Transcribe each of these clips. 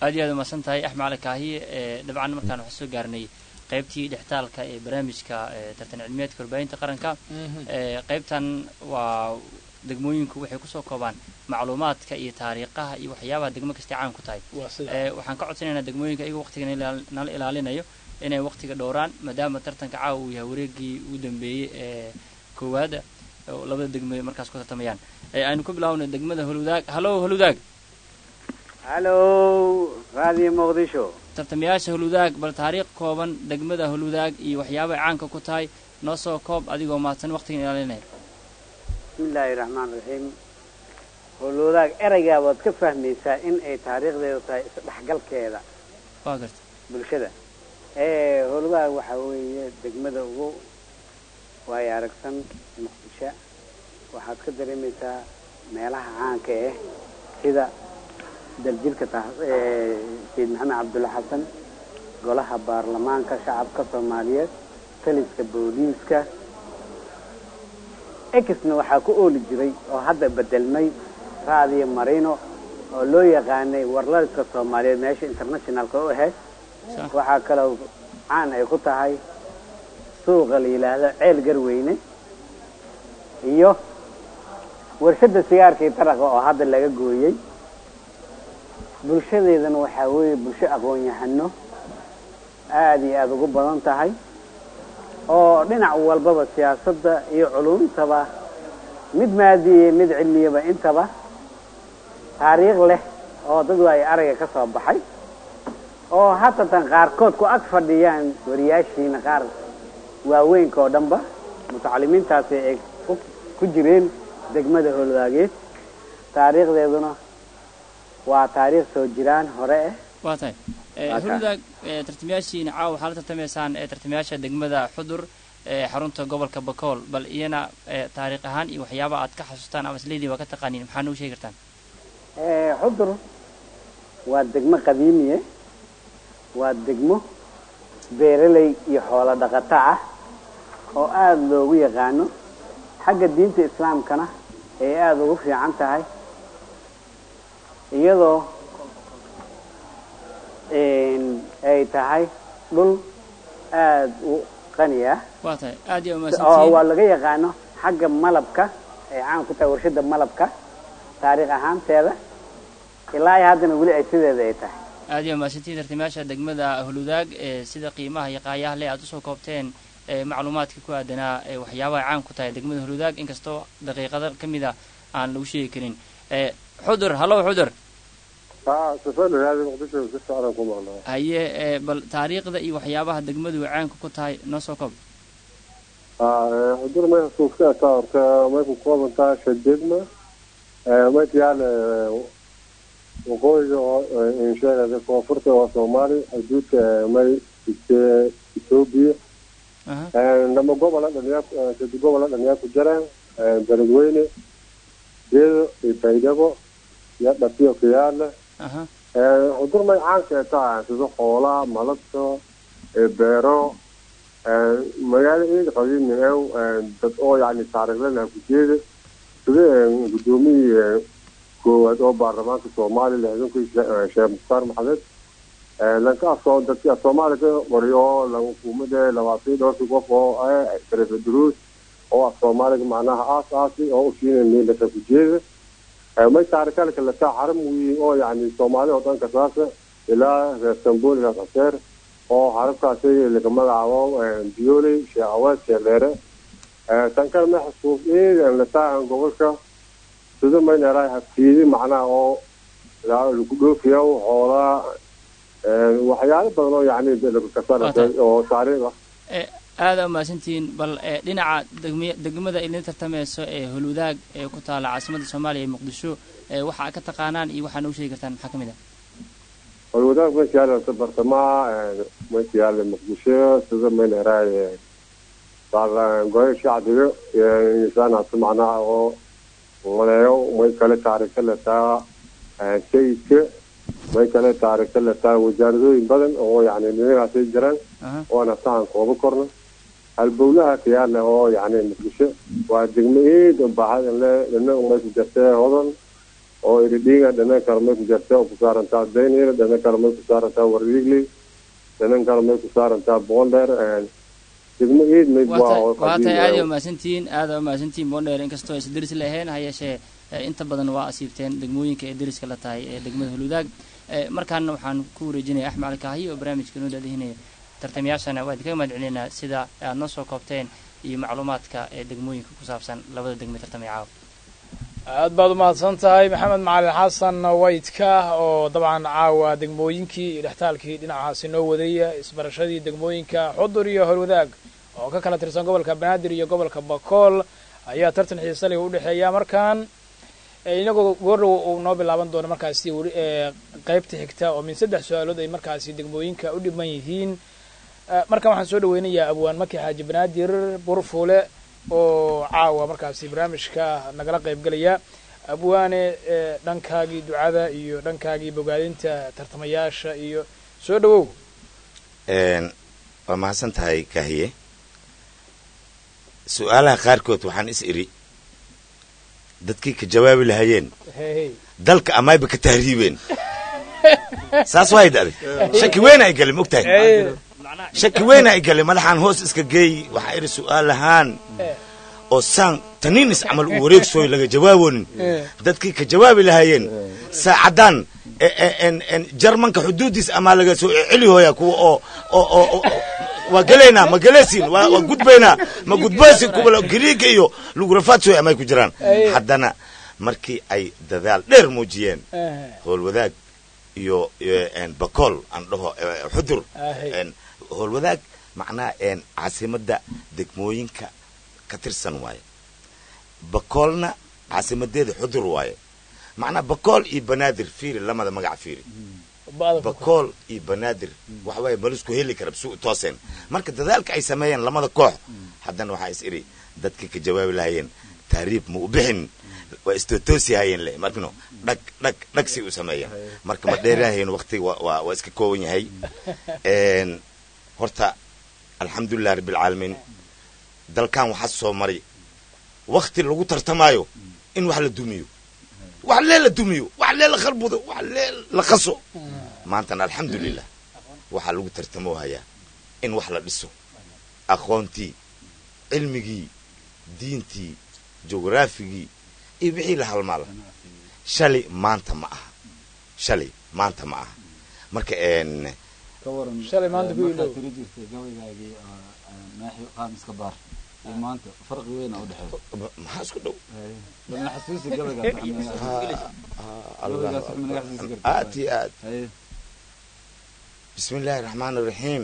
aad iyo aad umahadsan tahay axmed cali kaahiye ee dabcan markaan waxaa soo gaarnay qaybtii dhextaalka ee barnaamijka ee tartan cilmiyeedka warbaahinta qaranka ee qaybtan waa degmooyinku waxay kusoo koobaan macluumaadka iyo taariikhaha iyo waxyaabaha degmo kastay caan ku tahay waa sida ee waxaan ka codsanaynaa degmooyinka iyaga waqtiga nala- nala ilaalinayo inay waqtiga dhowraan maadaama tartanka caawa uu yahay wareegii ugu dambeeyey ee koowaada oo labada degmo markaas ku tartamayaan ee aynu ku bilaabnay degmada holwadaag hallo holwadaag halo raadiyo muqdisho tartamayaasha holwadaag bal taariikh kooban degmada holwadaag iyo waxyaabaha caanka ku tahay noo soo koob adigoo mahadsan waqtigan ilaalinaya bismillaahi raxmaan raxiim howlwadaag ereygaa waad ka fahmaysaa in ay taariikhdeedu tahay isdhexgalkeeda waa garta bulshada ee howlwadaag waxaa weeye degmada ugu waayo aragsan muqdisho waxaad ka dareemaysaa meelaha caanka ah sida daljirka ta sayid maxamed cabdulla xasan golaha baarlamaanka shacabka soomaaliyeed taliska booliiska exna waxaa ku ooli jiray oo hadda bedelmay raadiyo marino oo loo yaqaanay warlaliska soomaaliyeed meesha internationalka u ahayd Sax. waxaa kaloo caan ay ku tahay suuqa la yidhaahdo ceel garweyne iyo warshada sigaarkii taraqa oo hadda laga gooyey bulshadeedana waxaa weeye bulsho aqoon-yahano aada iyo aada ugu badan tahay oo dhinac walbaba siyaasadda iyo culumtaba mid maadiye mid cilmiyaba intaba taariikh leh oo dad ay aragga ka soo baxay oo hatatan qaarkood ku ag fadhiyaan wariyaashiina qaar waaweynka oo dhanba mutacalimiintaasi ay ku- ku jireen degmada howlwaageed taariikhdeeduna waa taariikh soo jiraan hore ah waa tahay ee Waa tahay. holwadaag ee tartamayaashiina caawa waxaa la tartamaysaan ee tartamayaasha degmada xudur ee xarunta gobolka bakool bal iyana ee taariikh ahaan iyo waxyaabaha aad ka xasuustaan ama isleedii waa ka taqaaniin maxaa noo sheegi kartaan Eh, xudur waa degmo qadiimiye waa degmo beeraley iyo xoolo dhaqato ah oo aada loogu yaqaano xagga diinta islaamkana ay aada ugu fiican tahay iyadoo een, ay tahay dhul aada u qani ah waa tahay aad iyo oo umahadsantihiin waa laga yaqaano xagga malabka ay caan ku tahay warshada malabka taariikh ahaanteeda ilaa iyo haddana weli ay sideeda ay tahay aad iyo umahadsantihiin tartamayaasha degmada holwadaag ee sida qiimaha iyo qaayaha leh aad usoo koobteen ee macluumaadka ku aadanaa ee waxyaabaha caan ku tahay degmada holwadaag inkastoo daqiiqada ka mid a aan lagu sheegi karin ee xudur hallow xudur ها سفر هذه مقدسة بس أنا أقوم والله haye ee bal taariikhda iyo waxyaabaha degmadu ay caanka ku tahay noo soo koob آه حضور ما يحصل فيها صار ما يكون قوة تا شددنا آه ما تيال وقوي إن شاء الله كوفرت وصومالي حدود ما إثيوبيا aha لما قوم على الدنيا كنت قوم على الدنيا كجرا بلدويني دير يبيدبو يا دبيو كيال aha cudur may caanka tahay sida xoolaha malabka ee beero ee magaalo eed qadiimi ew dad oo yani taariikhle leh ku jeeda sida ee, gudoomiyii ee, koowaad oo baarlamaanka soomaaliya lixdankii she- sheekh mukhtaar maxamed ee, lanka afsoo dadkii af soomaaliya ka qoriyo oo laga hukumada labaatan dhowrkii qof oo ah talefa duruus oo af soomaaliga macnaha aas aasi oo u siinay meelaka ku jeeda may taarikalka lataa xaram weyn oo yani soomaali oo dhan kasaasa ilaa reer sambol ilaa qaseer oo xarabkaasi laga magacaabo bioley sheekh aweed sheekh dheere tan kale ma xasuus eegan lataa gobolka sida mayneraa haftiidi macnaha oo ilaa lagu dhoofiyo xoolaha waxyaalo badan oo yani laga kasana oo taariikh ah ee aada umahadsantihiin bal ee dhinaca degmi- degmada idin tartamayso ee holwadaag ee ku taala caasimadda soomaaliya ee muqdisho ee waxa aad ka taqaanaan iyo waxaa noo sheegi kartaan maxaa ka mid ah والوداع ما يالا برطما ما يالا مقدشة سيدا ما نراي بعض قوي شعبي إنسان معنا أو وليو ما يكلا تاريخ لتا شيء ما يكلا تاريخ لتا وجاردو بدن أو يعني من هذا الجيران aha وأنا سان كوب كورنا البولها كيالا أو يعني مقدشة ودقمي بعد لأنه ما يجتاه هذا oo iridhiiga dhanan kale may ku jartaa oo ku saarantaa daynira dhanan kale may ku saarantaa warriigli dhanan kale may ku saarantaa boondheer degmo iid mayd waa oo waa tahay aad qadiimi u mahadsantihiin aad u mahadsantihiin boondheer inkastoo aysan deris lahayn ha yeeshee eh, inta badan waa asiibteen degmooyinka ee deriska la tahay ee degmada huludaag Eh, markaana waxaan ku wareejinaya axmed cali kaahiyo oo barnaamijka noo daadihinaya tartamayaashana waa idinkaga mahad celinaynaa sida aad noo soo koobteen iyo macluumaadka ee degmooyinka ku saabsan labada degme tartamaya caawa aad baad u mahadsan tahay maxamed macalin xasan waydka oo dabcan caawa degmooyinkii iyo dhextaalkii dhinacaasi noo waday isbarashadii degmooyinka xudur iyo horwadaag oo ka kala tirsan gobolka banaadir iyo gobolka bakool ayaa tartan xiise leh u dhexeeya markaan eh, inagoo goordhow uu noo bilaaban doono markaasi weli eh, qaybta xigta oo min saddex su-aalood ay markaasi degmooyinka u dhiman yihiin Eh, markan waxaan soo dhaweynayaa abwaan maki xaaji banaadir burfuule oo caawa markaasi barnaamijka nagala qayb gelaya abwaane eh, dhankaagii ducada iyo dhankaagii bogaadinta tartamayaasha iyo soo dhawow Een, waa mahadsan tahay kaahiye su-aalaha qaarkood waxaan is iri dadkii ka jawaabi lahayeen hey dalka amayba ka tahriibeen saas waay dhacday shaki weyn ay galay mogtahay hey shaki weyn ay galay madaxaan hoos iska geey waxaa iri su-aal ahaan oo saan taniinis camal u wareegsooy laga jawaabonin dadkii ka jawaabi lahaayeen saacadan e- e- en- en jarmanka xuduudiis amaa laga soo celi hooya kuwa oo oo oo oo- waa gelaynaa ma gelaysin waa waa gudbaynaa ma gudbaysin kuwa gariiga iyo lugurafaadsoy amay ku jiraan Ay. haddana markii ay dadaal dheer muujiyeen Eh, howlwadaag iyo iyo, en, bakool aan dhaho eh, xudur Ahay. En, howlwadaag macnaha en, caasimadda degmooyinka ka tirsan waaye bakoolna caasimadeeda xudur waaye macnaha bakool iyo banaadir fiiri lamada magac fiiri ba'da ku- bakool iyo banaadir waxa waaye malisku heli kara su tooseen marka dadaalka ay sameeyeen lamada koox haddana waxaa is iri dadkii ka jawaabi lahayeen taariib ma u bixin waa istotoosi hayeen le markino dhag dhag dhag si u sameeyeen marka ma dheerahayn waqtiga waa- waa waa iska kooban yahay En, horta alxamdulilah rabbilcaalamiin dalkan waxaa soo maray wakti lagu tartamaayo in wax la dumiyo wax lee la dumiyo wax lee la khalbudo wax lee la qaso maantana alxamdulilah waxaa lagu tartamo hayaa in wax la dhiso aqoontii cilmigii diintii jughraafigii iyo wixii la halmaala shalay maanta ma aha shalay maanta ma aha marka en ka waran Shalay maanta ku markaad ilow. tiri jirtay gabaygaagii oo, ah, naaxi qaamiska baar iyo maanta farqi weyn aa u dhexeeya maxaa isku dhow balna xasuusi gabaygaas gabaygaas waxma naga xasuusi kartaa aad iyo aad haye bismi illaahi raxmaan iraxiim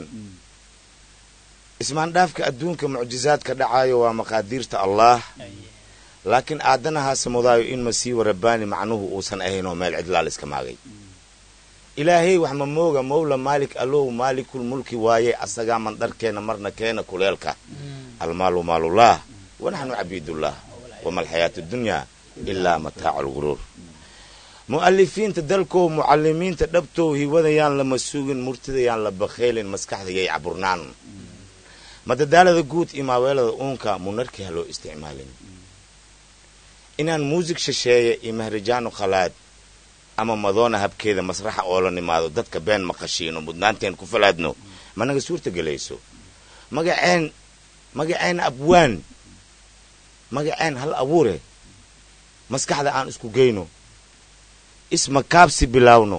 ismaandhaafka adduunka mucjizaadka dhacaayo waa maqaadiirta allah laakiin aadanahaase mudaayo in masiiwa rabbaani macnuhu uusan ahaynoo meel cidlaal iska maagay ilaahay wax ma mooga mowla maalik allow maalikul mulki waaye asagaa mandharkeena marna keena kuleelka almaalu maalullah wanaxnu cabiidullah wama alxayaatu dunyaa ilaa mataacu alguruur mu'alifiinta dalkow mucalimiinta dhabtow hiwadayaan lama sugin murtidayaan la bakhaylin maskaxdayay caburnaan madadaalada guud iyo maaweelada uunka munarkii ha loo isticmaalin inaan muusig shisheeye iyo mahrajaano khalaad ama madoona habkeeda masraxa oola nimaado dadka been maqashiino mudnaanteen ku falaadno managa suurta gelayso magaceen magaceen abwaan magaceen hal abuure maskaxda aan isku geyno ismakaabsi bilaawno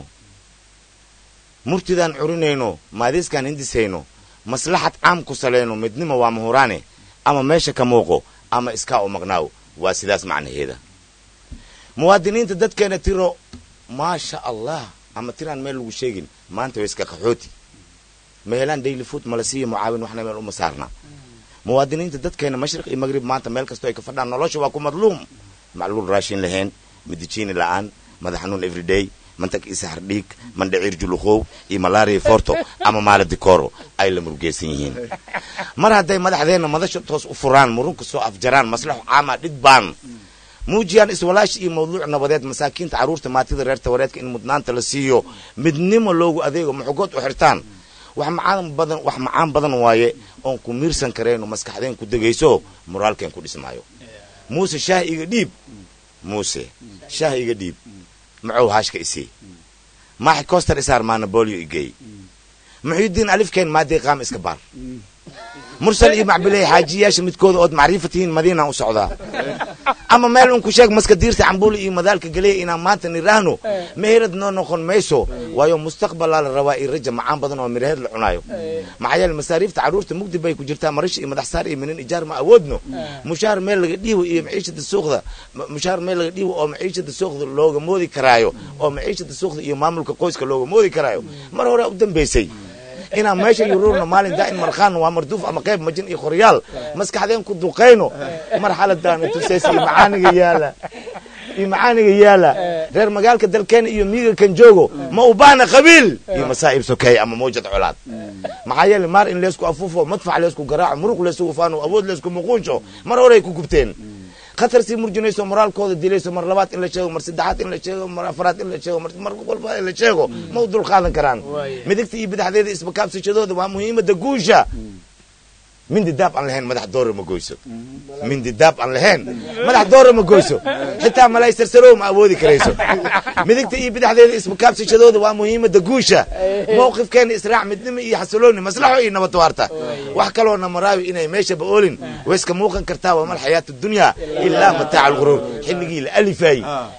murtidaan curinayno maadiiskaan hindisayno maslaxad caam ku salayno midnimo waa mahuraane ama meesha ka muuqo ama iskaa u maqnaaw waa sidaas macnaheeda muwaadiniinta dadkeena tiro maasha allah ama tiraan meel lagu sheegin maanta way iska qaxooti ma helaan daily food mala siiya mucaawin waxna meel uma saarna muwaadiniinta dadkeena mashriq iyo magrib maanta meel kastoo ay ka fadhaan nolosha waa ku madluum macluul raashin lahayn midijiini la'aan madax xanuun everyday mantag isa hardhiig mandhaciir juluqow iyo malaria forto ama maala dikoro ay la murugeysan yihiin mar hadday madaxdeenna madasha toos u furaan murunka soo afjaraan maslaxo caama dhidbaan muujiyaan iswalaash iyo mawduuc nabadeed masaakiinta carruurta maatida reer tawareedka in mudnaanta la siiyo midnimo loogu adeego maxogood u xirtaan wax macaan badan wax macaan badan waaye oon ku miirsan karayno maskaxdeen ku degayso moraalkeen ku dhismaayo muuse shaah iga dhiib muuse shaah iga dhiib muxuu haashka isii maaxi coster isaar maana bolio igeey muxuudiin alifkeen maadii qaam iska baar mursal iyo macbiley xaajiyaasha midkooda ood macriifa tihiin madiinaan u socdaa ama meel un ku sheeg maska diirta cambuuli iyo madaalka galeya inaan maanta niraahno meherad noo noqon mayso waayo mustaqbalaa la rabaa iyo raja macaan badan oo miraheed la cunaayo maxaa yeele masaariifta carruurta mugdi bay ku jirtaa marasha iyo madaxsaar iyo minin ijaar ma awoodno mushaar meel laga dhiibo iyo maciishada suuqda mushaar meel laga dhiibo oo maciishada suuqda looga moodi karaayo oo maciishada suuqda iyo maamulka qoyska looga moodi karaayo mar hore u dambaysay inaan meesha yuruurno maalin daa'in markhaan waa marduuf ama qayb majin iyo qoryaal maskaxdeen ku duqayno marxaladaana tusaysa iyo macaaniga yaala iyo macaaniga yaala reer magaalka dalkeena iyo miiga kan joogo ma u baana qabiil iyo masaa'ib sokeey ama mawjad colaad maxaa yeele maar in leysku afuufo madfac leysku garaaco muruq leysku faano awood leysku muquunsho mar horay ku gubteen khatar sii murjinayso moraalkooda dilayso mar labaad in la sheego mar saddexaad in la sheego mar afaraad in la sheego mar walba in la sheego ma u dul qaadan karaan midigta iyo badaxdeeda isbakaabsashadooda waa muhiimada guusha mindi daab aan lahayn madax doora ma goyso mindi daab aan lahayn madax doora ma goyso xitaa malay sarsarow ma awoodi karayso midigta iyo badaxdeeda isbakaabsashadooda waa muhiimada guusha mowqifkeena israac midnimo iyo xasilooni maslaxo iyo nabad waarta wax kaloona maraawi inay meeshaba oolin way iska muuqan kartaa waa mal xayaatu dunya ilaa mataaca alquruur xilligii la alifayey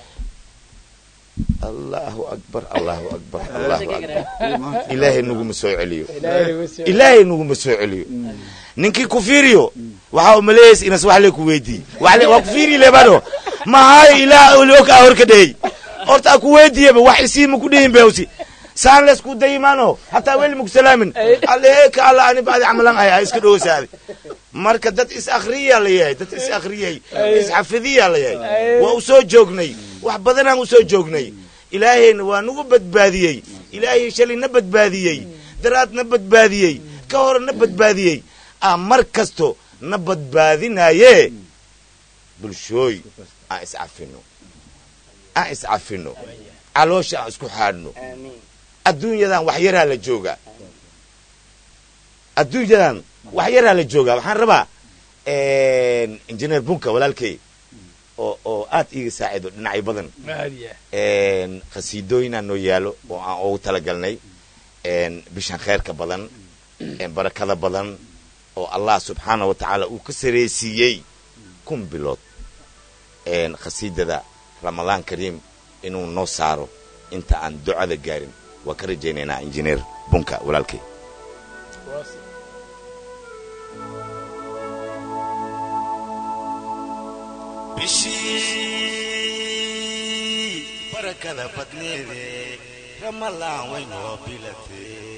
allahu akbar allahu akbar allahu akbar ilaahay naguma soo celiyo ilaahay naguma soo celiyo ninkii ku fiiriyo waxaa umaleeyaysa inas wax le ku weydii waa ku fiiri lebano mahaayo ilaa og a horka dhehey horta a ku weydiiyaba wax isiima ku dhihin bewsi saan leysku dayimaano hataa weli maku salaamin alleeka alla ani bacdi camalan ay iska dhowsaade marka dad is akriyaa la yahay dad is akriyay isxafidiyaa la yahay waa u soo joognay wax badanaan u soo joognay ilaahayna waa nagu badbaadiyey ilaahay shalay na badbaadiyey daraad na badbaadiyey ka hore na badbaadiyey a mar kasto na badbaadinaaye bulshooy aan iscafino aan iscafino caloosha aan isku xaadhno adduunyadan wax yaraa la joogaa adduunyadan wax yaraa la joogaa waxaan rabaa injineer bunka walaalkey oo oo aad iiga saacido dhinacyo badan khasiidooyinaa noo yaalo oo aan ugu talagalnay bishan kheyrka badan barakada badan oo allah subxaana wa tacaala uu ka saraysiiyey kun bilood khasiidada ramadaan kariim inuu noo saaro inta aan ducada gaarin waa ka rajaynaynaa injineer bunka walaalkey bishii barakada badneede ramalaan waynoo bilatee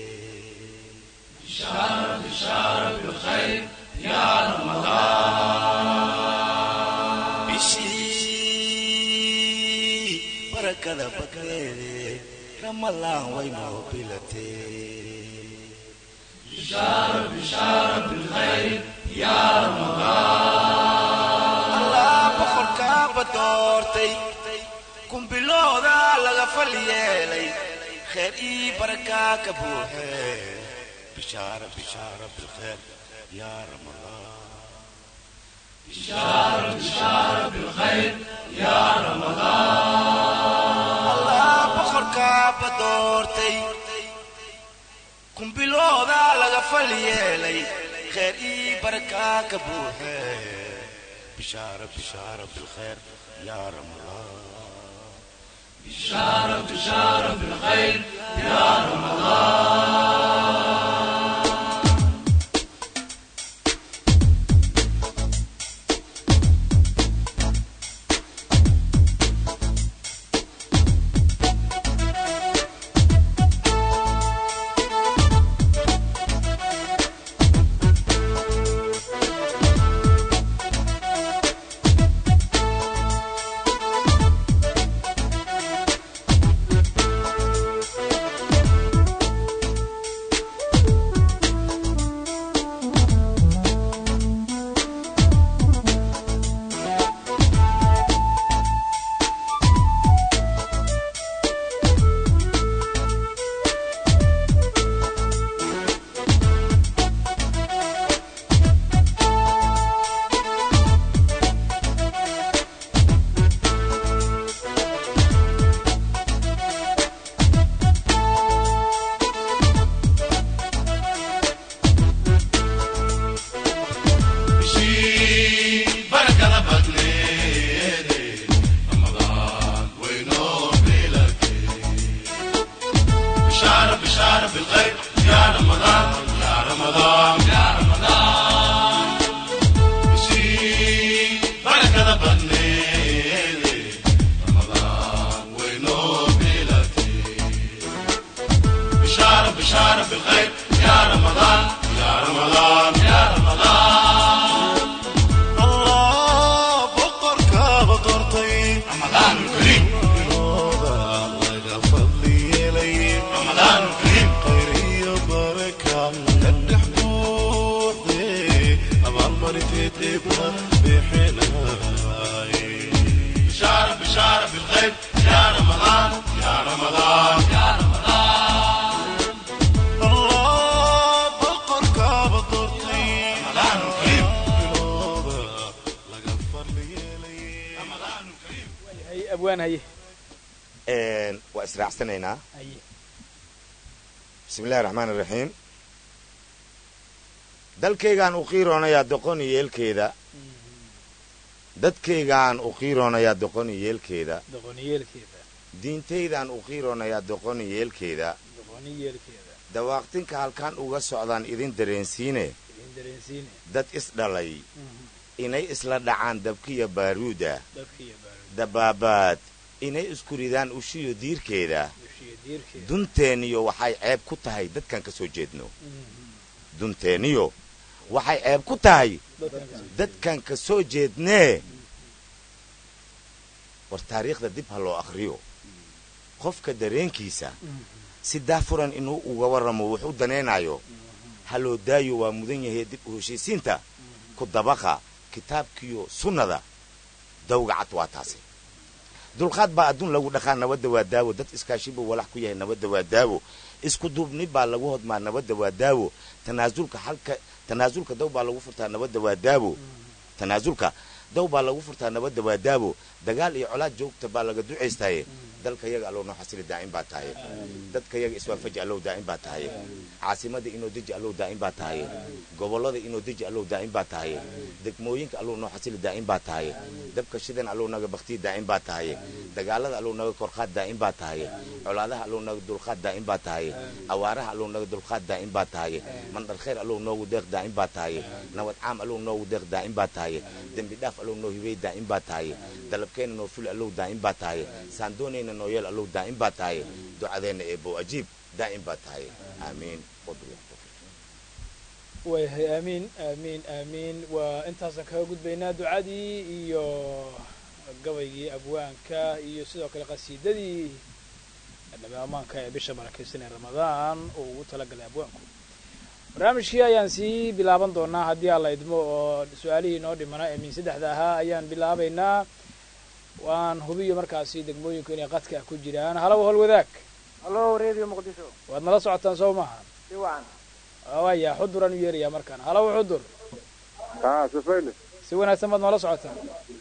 bishii barakada badneede ramalaan waynoo bilatee allah boqorkaaba doortay kumbilooda laga fal yeelay kheer ii barakaa ka buuxe bishaara bishaara bilkheer yaa ramadaan allah boqorkaaba doortay kumbilooda laga fal yeelay kheer ii barakaa ka buuxe bishaara bishaara bilkheer yaa ramadaan بشارة بشارة بالخير يا رمضان يا رمضان يا رمضان بشي بركة بنيلي رمضان وينو بلادي بشارة بشارة بالخير يا رمضان يا رمضان يا رمضان الله بقرك بقرتي رمضان الكريم رمضان غفر لي لي رمضان الكريم خيري وبركة قد حبوبي أبغى مرتي تبقى بحناي بشارة بشارة بالخير يا رمضان يا رمضان يا رمضان الله بقرك بطرتي رمضان الكريم بنوبة لغفر لي لي رمضان الكريم hay abwaan haye Een, waa israacsanaynaa haye bismi illahi raxmaan iraxiim dalkaygaan u qiiroonayaa doqon iyo yeelkeeda dadkaygaan u qiiroonayaa doqon iyo yeelkeeda doqoniyeelkeeda diintaydaan u qiiroonayaa doqon iyo yeelkeeda doqoniyeelkeeda dawaaqtinka halkaan uga socdaan idin dareensiine idin dareensiine dad isdhalay inay isla dhacaan dabkiya baaruuda dadkiiyo baaruud dabaabaad inay isku ridaan ushiyo diirkeeda dushiyo diirkeeda dunteeniyo waxay ceeb ku tahay dadkan ka soo jeedno dunteeniyo waxay ceeb ku tahay dadkan kasoo dadkan ka soo jeednee war taariikhda dib ha loo akhriyo qofka dareenkiisa si daafuran inuu uga warramo wuxuu danaynayo ha loo daayo waa mudan yahay dib u heshiisiinta ku dabaqa kitaabkiyo sunnada dawga cad waa taasi dulqaad baa adduun lagu dhaqaa nabadda waa daawo dad iskaashibuu walax ku yahay nabadda waa daawo isku duubni baa lagu hodmaa nabadda waa daawo tanaasulka halka tanaasulka daw baa lagu furtaa nabadda waa daawo tanaasulka daw baa lagu furtaa nabadda waa daawo dagaal iyo colaad joogta baa laga ducaystaye dalka yaga allow noo xasili daa'im baa tahay dadka yaga iswaafaji allow daa'im baa tahay caasimada inoo deji allow daa'im baa tahay gobollada inoo deji allow daa'im baa tahay degmooyinka allow noo xasili daa'im baa tahay dabka shidan allow naga baktiya daa'im baa tahay dagaalada allow naga korqaad daa'im baa tahay colaadaha allow naga dulqaad daa'im baa tahay awaaraha allow naga dulqaad daa'im baa tahay mandhar khayr allow noogu deeq daa'im baa tahay nabad caam allow noogu deeq daa'im baa tahay dembi dhaaf allow noo hibey daa'im baa tahay dalabkeenna noo fuli allow daa'im baa tahay saan doonayna noo yeel allow daa'im baa tahay ducadeenna eebow ajiib daa'im baa tahay aamiin wabillahi tawfiiq waayahay aamiin aamiin aamiin waa intaasaan kaga gudbaynaa ducadii iyo gabaygii abwaanka iyo sidoo kale qasiidadii nabi ammaanka ee bisha barakaysan ee ramadaan uu ugu talagalay abwaanku barnaamijkii ayaan sii bilaaban doonaa haddii alla idmo oo su-aalihii noo dhimana ee min saddexda ahaa ayaan bilaabaynaa waan hubiyo markaasi degmooyinku inay qadka ku jiraan halow hol wadaag hallo radio muqdisho waad nala socotaan soo maaha si wacan waaya xuduraan u yeerayaa markaan halow xudur haa safayne si wanaagsan baad noola socotaan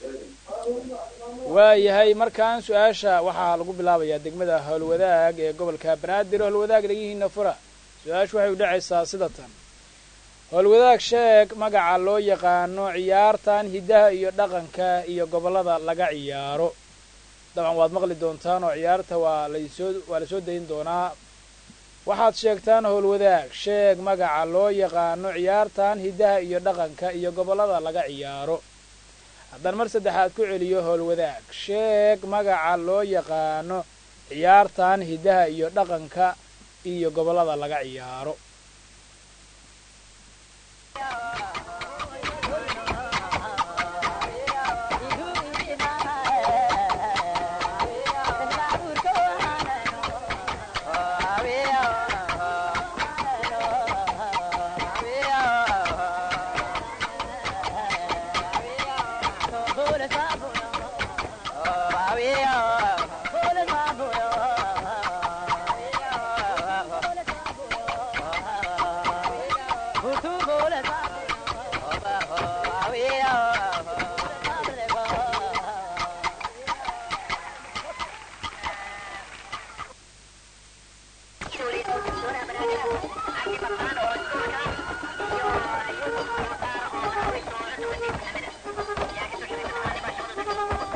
waayahay markaan su-aasha waxaa lagu bilaabayaa degmada howlwadaag ee gobolka banaadir howlwadaag dhagihiina fura su-aashu waxay u dhacaysaa sida tan howlwadaag sheeg magaca loo yaqaano ciyaartan hiddaha iyo dhaqanka iyo gobollada laga ciyaaro dabcan waad maqli doontaan oo ciyaarta waa laysoo waa lasoo dayin doonaa waxaad sheegtaan howlwadaag sheeg magaca loo yaqaano ciyaartan hiddaha iyo dhaqanka iyo gobollada laga ciyaaro haddaan mar saddexaad ku celiyo howlwadaag sheeg magaca loo yaqaano ciyaartan hiddaha iyo dhaqanka iyo gobollada laga ciyaaro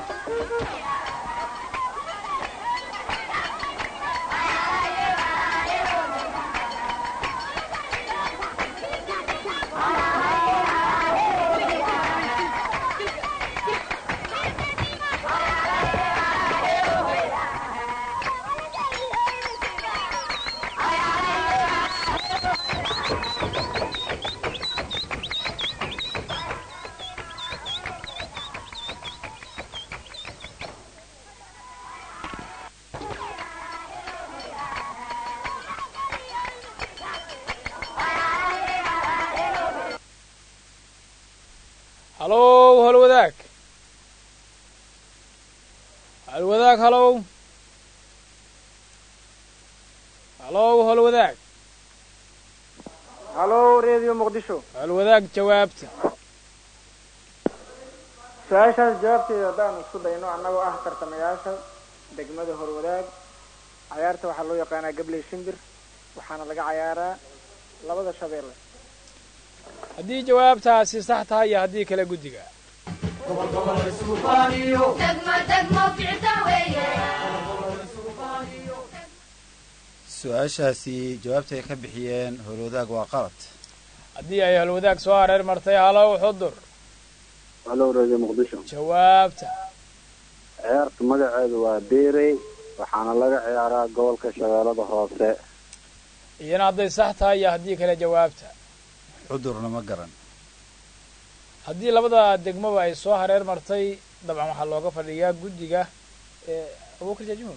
Yeah. halow halwadaag halwadaag halow halow halwadaag halo radio muqdisho halwadaag jawaabta su-aashaas jawaabteeda haddaan isku dayno annagoo ah tartamayaasha degmada horwadaag cayaarta waxaa loo yaqaanaa gabley shimbir waxaana laga cayaaraa labada shabeelle haddii jawaabtaasi sax tahay iyo haddii kale guddiga su-aashaasi jawaabta ay ka bixiyeen howlwadaag waa qalad haddii ay halwadaag soo hareer martay halow xudur halo radio muqdisho jawaabta ciyaarta magaceedu waa beerey waxaana laga ciyaaraa gobolka shabeellada hoose iyana hadday sax tahay iyo haddii kale jawaabta cudurna ma garan haddii labada degmaba ay soo hareer martay dabcan waxaa looga fadhiyaa guddiga ee abuukar jaajimo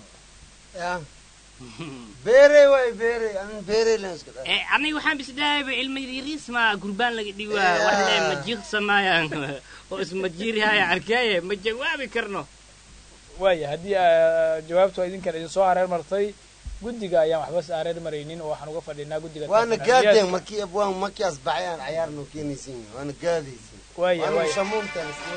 beerey waay beerey anin beerey len iska dha aniga waxaan bisdhahayba ilma yariisma gurbaan laga dhiwaa waxle ma jiiqsamayaan oo ismajiirihaya arkaaye ma jawaabi karno waaya haddii ah, jawaabtu idinkan idin soo hareer martay guddiga ayaan waxba s hareer maraynin oo waxaan uga fadhinaa guddiga waana tartamayaasha. gaadeen markii abwaan markii asbaxayaan cayaar noo keenaysin waana gaadaysin waaya waana waaya shamuumtaan iska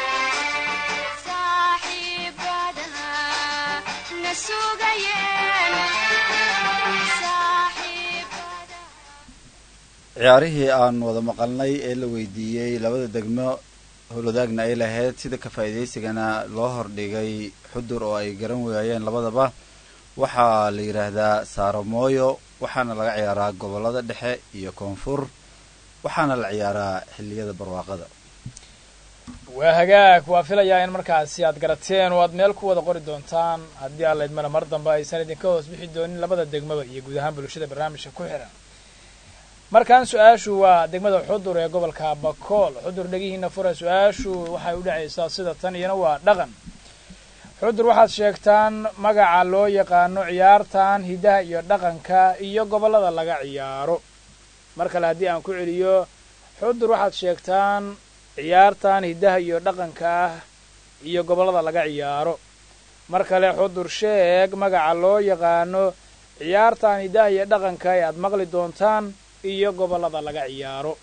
ciyaarihii aan wada maqalnay ee la weydiiyey labada degmo howlwadaagna ay lahayd sida ka faa'iidaysigana loo hordhigay xudur oo ay garan waayeen labadaba waxaa la yidhaahdaa saaromooyo waxaana laga ciyaaraa gobollada dhexe iyo koonfur waxaana la ciyaaraa xilliyada barwaaqada waa hagaag waa filayaa in markaasi aad garateen oo aad meel ku wada qori doontaan haddii alla idmana mar dambe aysan idinka hoos bixi doonin labada degmaba iyo guud ahaan bulshada barnaamijka ku xihan markan su-aashu waa degmada xudur ee gobolka bakool xudur dhegihiina fura su-aashu waxay u dhacaysaa sida tan iyana waa dhaqan xudur waxaad sheegtaan magaca loo yaqaano ciyaartan hidaha iyo dhaqanka iyo gobollada laga ciyaaro mar kale haddii aan ku celiyo xudur waxaad sheegtaan ciyaartan hidaha iyo dhaqanka ah iyo gobollada laga ciyaaro mar kale xudur sheeg magaca loo yaqaano ciyaartan hidaha iyo dhaqanka ee aad maqli doontaan iyo gobollada laga ciyaaro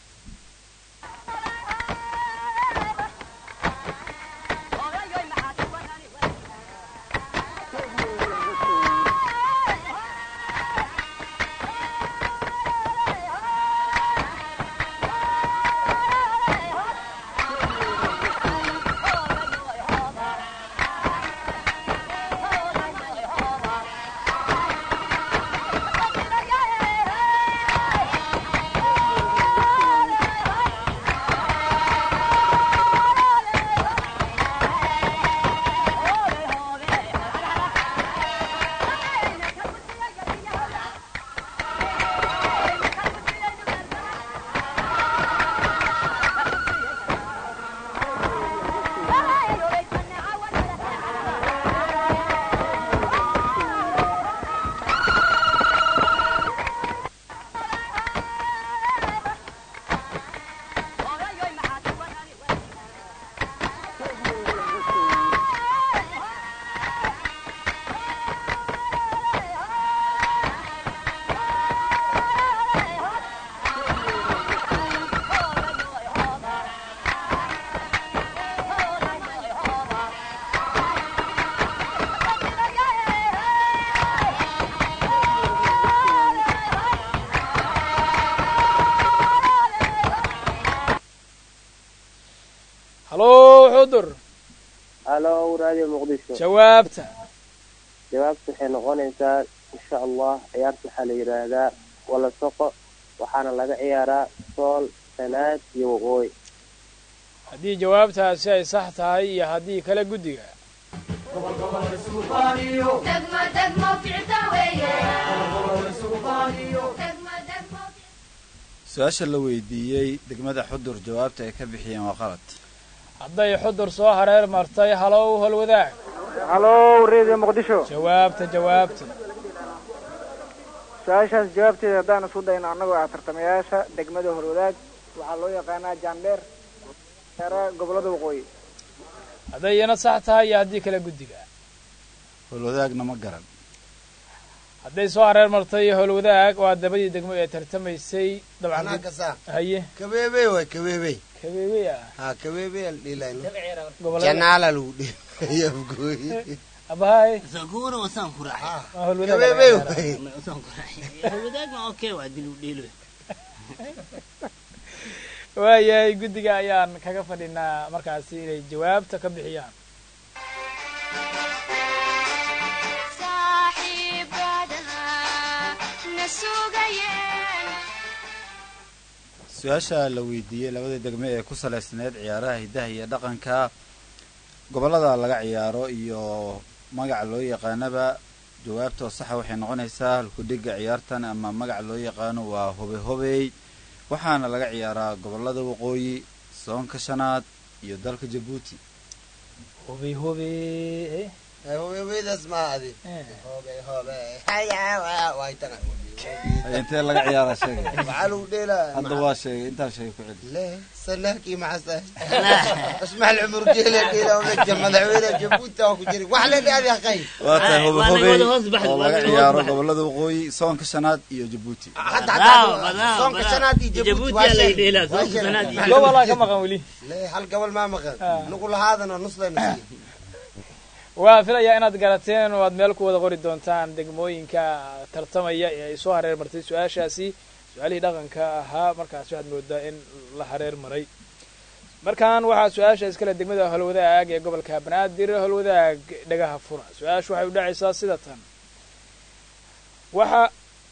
hallow xudur halo radio muqdisho jawaabta jawaabtu waxay noqonaysaa insha allah ciyaarta waxaa la yidhaahdaa walasoqo waxaana laga ciyaaraa sool sanaad iyo waqooyi haddii jawaabtaasi ay sax tahay iyo haddii kale guddiga su-aasha la weydiiyey degmada xudur jawaabta ay ka bixiyeen waa qalad hadday xudur soo hareer martay halow holwadaag halo radio muqdisho jawaabta jawaabta su-aashaas jawaabteeda haddaan isku dayno annagoo ah tartamayaasha degmada horwadaag waxaa loo yaqaanaa jaandheer ciyaaraha gobolada waqooyi hadday iyana sax tahay iyo haddii kale guddiga howlwadaagna ma garan hadday soo hareer martay howlwadaag waa dabadii degmo ee tartamaysay dabcan anaa kasaa haye kabeebey waay kabeebey kabeebey ah ha kabeebey al dhiilayno gobolada janaala lagu dhiilay afgooy abahay Sagura wasaan ku raacay. waa howlwadaag kabeebey laga waay Ma wasaan ku raacay. Hawadaag ma okay waa dil u dheelo. waayahay guddiga ayaan kaga fadhinaa markaasi inay jawaabta ka bixiyaan su-aasha la weydiiyey labada degme ee ku salaysneed ciyaaraha hiddaha iyo dhaqanka gobollada laga ciyaaro iyo magaca loo yaqaanaba jawaabtoo saxa waxay noqonaysaa halkudhiga ciyaartan ama magaca loo yaqaano waa hobe hobey waxaana laga ciyaaraa gobollada waqooyi soonka shanaad iyo dalka jabuuti hubey hubey hobeydaas maa adi eh. hobe hobe haya waay tana Ay, intee laga ciyaaraa sheegay maxaa lagu dheelaa hadda waa sheegay intaan sheegay ku celi له سلاكي مع سهل اسمع العمر جيلة جيلة ونجم مدعوينة جبوتا وكجري وحلا لي هذه أخي waa tahay hobe waa hobey laga wada hoos baxay, oo waa laga laga hoos ciyaaro baxay. gobollada waqooyi soonka shanaad iyo jabuuti حتى Badaaw, حتى badaaw, صونك badaaw. سنادي جبوتي Jabuuti yaa laga dheelaa, soonka واشل. shanaad iyo gobolaa ka maqan weli ليه هل قبل ما مغل آه. نقول هذا نص لنا waa filayaa inaad garateen oo aad meel ku wada qori doontaan degmooyinka tartamaya ee ay soo hareer martay su-aashaasi su-aalihii dhaqanka ahaa markaas waxaad moodaa in la hareer maray markan waxaa su-aasha iskale degmada holwadaag ee gobolka banaadir holwadaag dhagaha fura su-aashu waxay u dhacaysaa sida tan waxa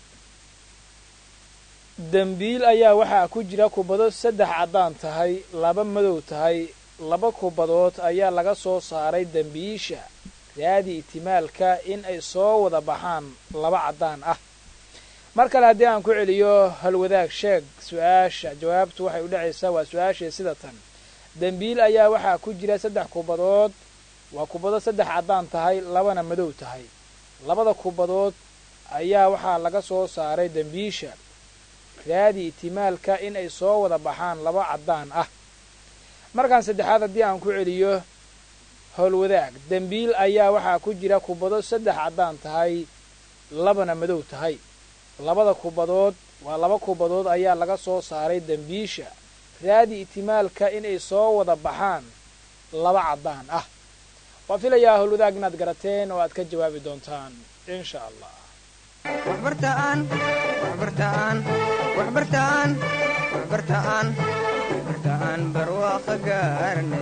dembiil ayaa waxaa ku jira kubado saddex caddaan tahay laba madow tahay laba kubadood ayaa laga soo saaray dembiisha raadi itimaalka in ay soo wada baxaan laba caddaan ah mar kale haddii aan ku celiyo halwadaag sheeg su-aasha jawaabtu waxay u dhacaysaa waa su-aashii sida tan dembiil ayaa waxaa ku jira saddex kubadood waa kubado saddex caddaan tahay labana madow tahay labada kubadood ayaa waxaa laga soo saaray dembiisha raadi itimaalka in ay soo wada baxaan laba caddaan ah markaan saddexaad haddii aan ku celiyo howlwadaag dembiil ayaa waxaa ku jira kubado saddex caddaan tahay labana madow tahay labada kubadood waa laba kubadood ayaa laga soo saaray dembiisha raadi itimaalka inay soo wada baxaan laba caddaan ah waa filayaa howlwadaag inaad garateen oo aad ka jawaabi doontaan insha allah waxbartaan waxbartaan waxbartaan waxbartaan waxbartaan barwaaqo gaarne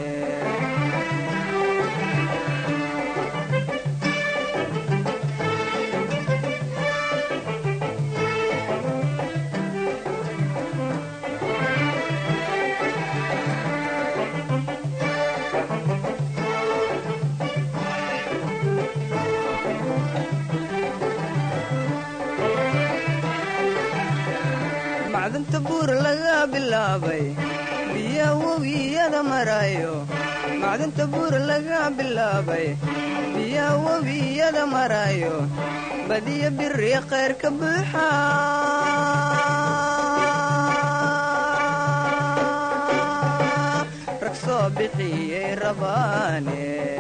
macdanta buur laga bilaabay biya webiyada marayo macdanta buur laga bilaabay biya webiyada marayo badiya biri khayr ka buuxa rag soo bixiyey rabaane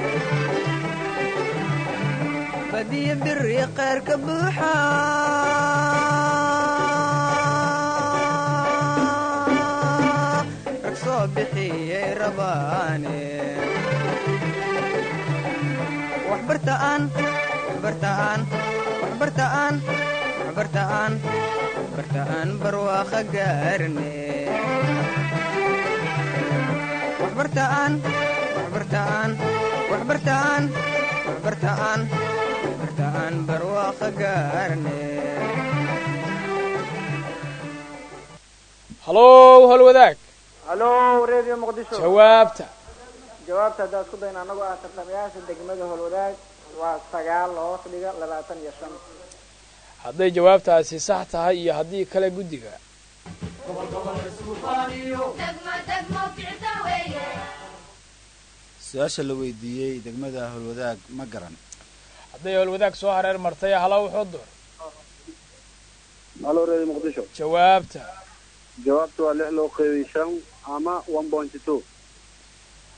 badiya biri khayr ka buuxa rag soo bixiyey rabaane waxbartaan waxbartaan waxbartaan waxbartaan waxbartaan barwaaqo gaarne waxbartaan waxbartaan waxbartaan waxbartaan waxbartaan barwaaqo gaarne hallow howlwadaag hallo radio muqdisho jawaabta jawaabta haddaa isku dayna annagoo ah tartamayaasha degmada holwadaag waa sagaal hoos dhiga labaatan iyo shan hadday jawaabtaasi sax tahay iyo haddii kale guddiga su-aasha la weydiiyey degmada howlwadaag ma garan hadday howlwadaag soo hareer martay halow xudur halo reer muqdisho jawaabta jawaabtu waa lix loo qeybay shan ama one point two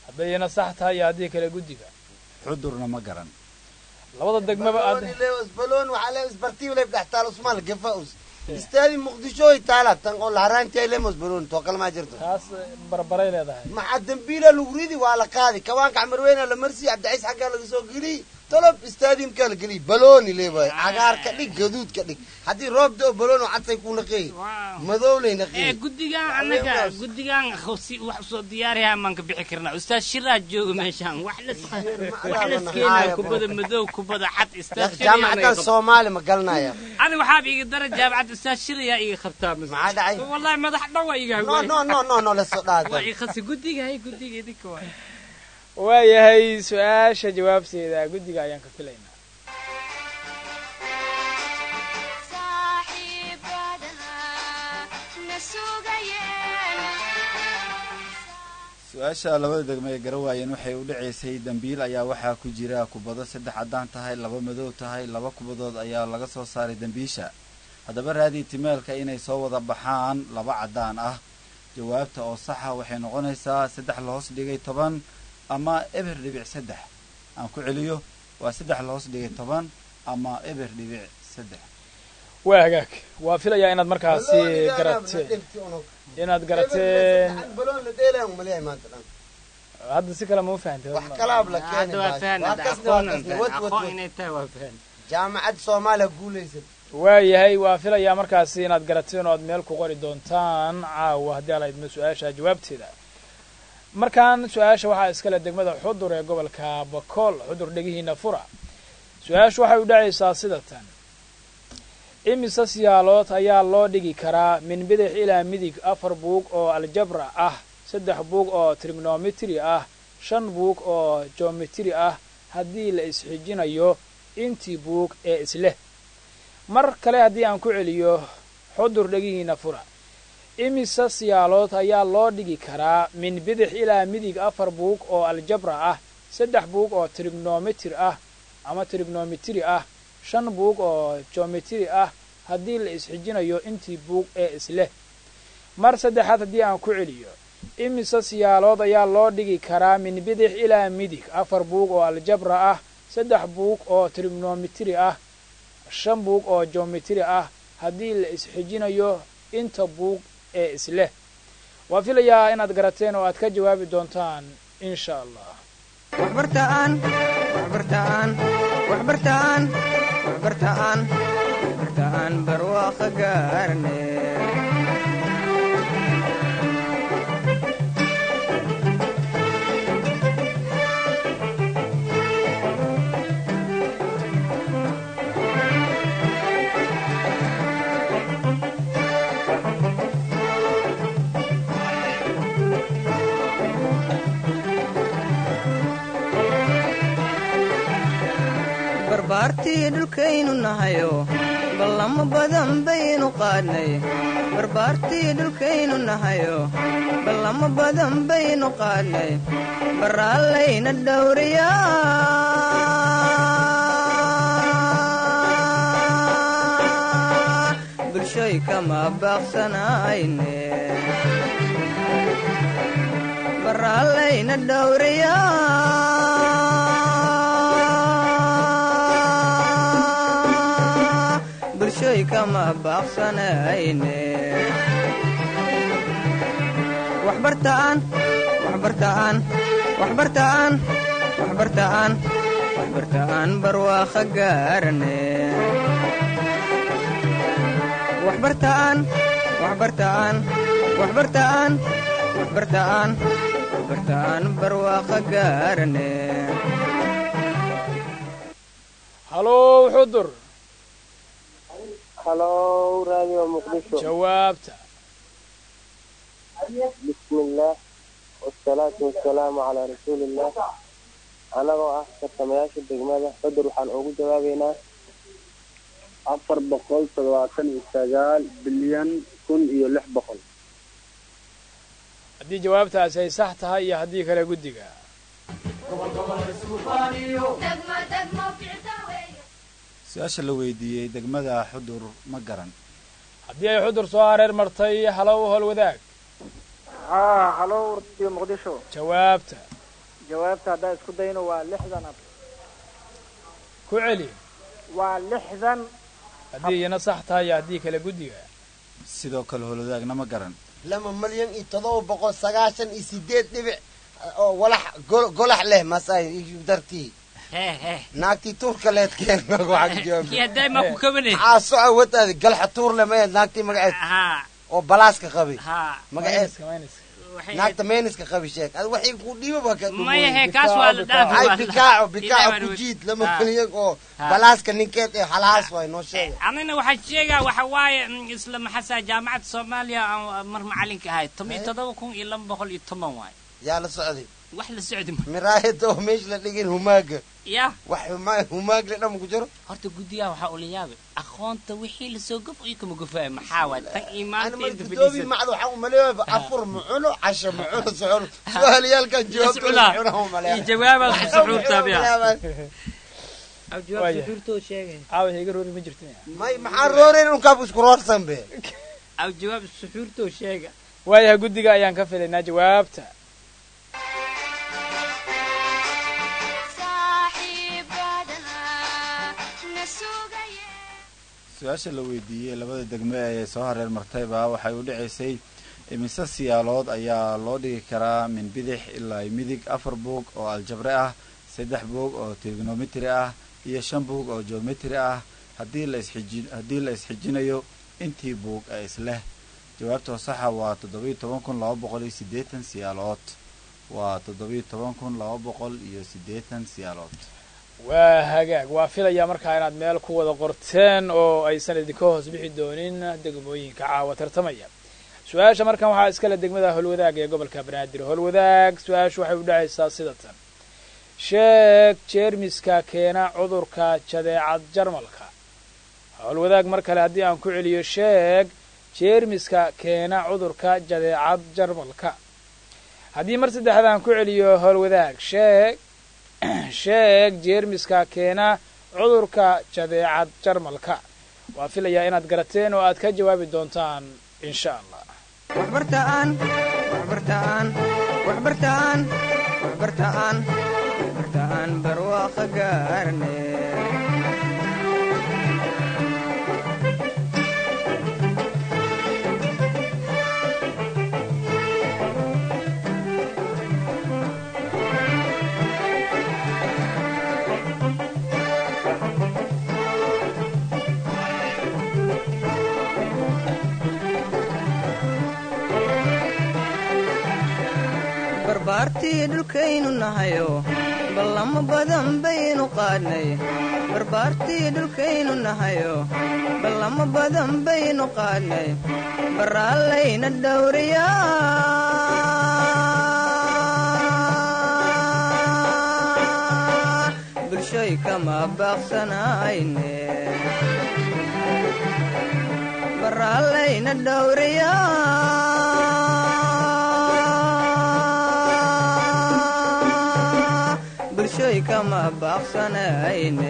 haddayna sax tahay iyo haddii kale guddiga xudurna ma garan labada degmaba aad بلون ليوس بلون وعلى سبرتيو لي بتاع تالو اسمال قفاوس استادي مقدشو يتالا تنقول لهران تاي ليموس بلون توكل ما جرتو taas barbaray leedahay مع الدنبيلة الوريدي وعلى قاضي كمان كعمر وين لمرسي عبد العزيز حقا لك سو قلي طلب استادي مكال قلي بلوني ليه باي عقار كدك قدود كدك حدي روب دو بلون وحتى يكون نقي مذولي ee نقي guddigan annaga guddigan si wax usoo diyaariyaa maan ka bixi karnaa ustaad shiraa jooga meeshaan wax las wax laskeenaa kubada madow kubada cad ustaad جامعة الصومالي ما قالنا يا ani waxaaba iga dara jaamacad ustaad shirayaa iga qabtaa maxaa dhacay wallahi madax dhawa iga no no no no no la soo waa dhaada i khasi guddiga hay guddiga idinka waa waayahay su-aasha jawaabteeda guddiga ayaan ka filaynaa su-aasha labada degmo ee gara waayeen waxay u dhacaysay dambiil ayaa waxaa ku jira kubado saddex caddaan tahay laba madow tahay laba kubadood ayaa laga soo saaray dambiisha haddaba raadii timeelka inay soo wada baxaan laba caddaan ah jawaabta oo saxa waxay noqonaysaa saddex la hoos dhigay toban ama eber dhibic saddex aan ku celiyo waa saddex la hoos dhigay toban ama eber dhibic saddex waa hagaag waa filayaa inaad markaasi garateen inaad garateen بلون لديلا ومليء ما تدان hadda si kale ma u fahantay wax kalaab la keenay hadda waa fahan waa kasni waa kasni wad wad aqoon wad inay tahay waa fahan jaamacad soomaaliya guulaysan waayahay waa filayaa markaasi inaad garateen oo aad meel ku qori doontaan caawa haddii ala idmo su-aasha jawaabteeda markaan su-aasha waxaa iskale degmada xudur ee gobolka bakool xudur dhegihiina fura su-aashu waxay u dhacaysaa sida tan imise siyaalood ayaa loo dhigi karaa min bidix ilaa midig afar buug oo aljabra ah saddex buug oo trigonometry ah shan buug oo geometry ah haddii la isxijinayo intii buug ee isleh mar kale haddii aan ku celiyo xudur dhegihiina fura imise siyaalood ayaa loo dhigi karaa min bidix ilaa midig afar buug oo aljabra ah saddex buug oo trigonometry ah ama trigonometry ah shan buug oo geometry ah haddii la isxijinayo intii buug ee isleh mar saddexaad haddii aan ku celiyo imise siyaalood ayaa loo dhigi karaa min bidix ilaa midig afar buug oo aljabra ah saddex buug oo trigonometry ah shan buug oo geometry ah haddii la isxijinayo inta buug ee isleh waa filayaa inaad garateen oo aad ka jawaabi doontaan insha allah waxbartaan waxbartaan waxbartaan waxbartaan waxbartaan barwaaqo gaarne barbaartii dhulkaynu nahayo ballamo badan baynu qaadnay barbaartii dhulkaynu nahayo ballamo badan baynu qaadnay baraallayna dhowriyaa bulshoy kama baaqsanayne baraallayna dhowriyaa bulshoy kama baaqsanayne waxbartaan waxbartaan waxbartaan waxbartaan waxbartaan barwaaqo gaarane waxbartaan waxbartaan waxbartaan waxbartaan waxbartaan barwaaqo gaarane halow xudur halo radio muqdisho jawaabta bismi illaah wasalaatu wasalaamu calaa rasuuliillah anagoo ah tartamayaasha degmada xudur waxaan ugu jawaabaynaa afar boqol toddobaatan iyo sagaal bilyan kun iyo lix boqol haddii jawaabtaasi ay sax tahay iyo haddii kale guddiga su-aasha la weydiiyey degmada xudur ma garan haddii ay xudur soo hareer martay halow hol wadaag haa halo radio muqdisho jawaabta jawaabta haddaa isku dayno waa lixdan ab ku celi waa lixdan haddii iyana sax tahay iyo haddii kale guddiga sidoo kale holodaagna ma garan lama malyan iyo todoba boqol sagaashan iyo sideed dhibic oo walax gol- golax leh masay dartii naagtii tuurka leed keen Kii hadday ma ku kabanay. caasoco wadaadi galxa tuur le mayeed naagtii magaceed oo balaaska qabi magaceed naagta meeniska qabi sheeg ad waxay ku dhiiba ba ka Maya, hee, kaas waa la dhaafi, waa ay la- bikaaco Ilaahay bikaaco baan ku wey. jiid lama Ha. malyan oo Ha. balaaska ninkeed ee halaas waay noo sheega anina waxaa sheegaa waxa waaye mm, isla maxasaa jaamacadda soomaaliya aan mar macalinka ahay toban iyo todoba kun iyo laba boqol iyo toban waay yaa la socday wax la socdi ma miraayada oo meesha la dhigin humaaga ya wax huma- humaag le dhama ku jiro horta guddigaha waxaa ula yaabay aqoonta wixii lasoo gof iyo kama gofaayo maxaa waay tan iimaanta inta doobi macda waxaa umaleeyaa afur mucuno casho mucuno socono su-aaliyaalkan jawaabtooda Mas'uula. mucuno umaleeyaa iyo jawaabaad ku suxuurtaa biya Waaya. caawa iga roori ma jirtin may maxaa rooreyn unkaab isku roorsan be aw jawaab suxuurtoo sheega waayahay guddiga ayaan ka filaynaa jawaabta su-aasha la weydiiyey labada degme ee soo hareer martayba waxay u dhacaysay imise siyaalood ayaa loo dhigi karaa min bidix ilaa midig afar buug oo aljabre ah saddex buug oo trigonometry ah iyo shan buug oo geometry ah haddii la isxiji haddii la isxijinayo intii buug ee isleh jawaabtoo saxa waa toddobiyo toban kun laba boqol iyo siddeetan siyaalood waa toddobiyo toban kun laba boqol iyo siddeetan siyaalood waa hagaag waa filayaa markaa inaad meel ku wada qorteen oo aysan idinka hoos bixi doonin degmooyinka caawa tartamaya su-aasha markan waxaa iskale degmada holwadaag ee gobolka banaadir holwadaag su-aashu waxay u dhacaysaa sida tan sheeg jeermiska keena cudurka jadeecad jarmalka holwadaag mar kale haddii aan ku celiyo sheeg jeermiska keena cudurka jadeecad jarmalka haddii mar saddexaad aan ku celiyo holwadaag sheeg sheeg jeermiska keena cudurka jadeecad jarmalka waa filayaa inaad garateen oo aad ka jawaabi doontaan insha allah waxbartaan waxbartaan waxbartaan waxbartaan waxbartaan barwaaqa gaarne barbaartii dhulkaynu nahayo ballamo badan baynu qaadnay barbaartii dhulkaynu nahayo ballamo badan baynu qaadnay baraallayna dhowriyaa bulshoy kama baaqsanayne baraallayna dhowriyaa bulshoy kama baaqsanayne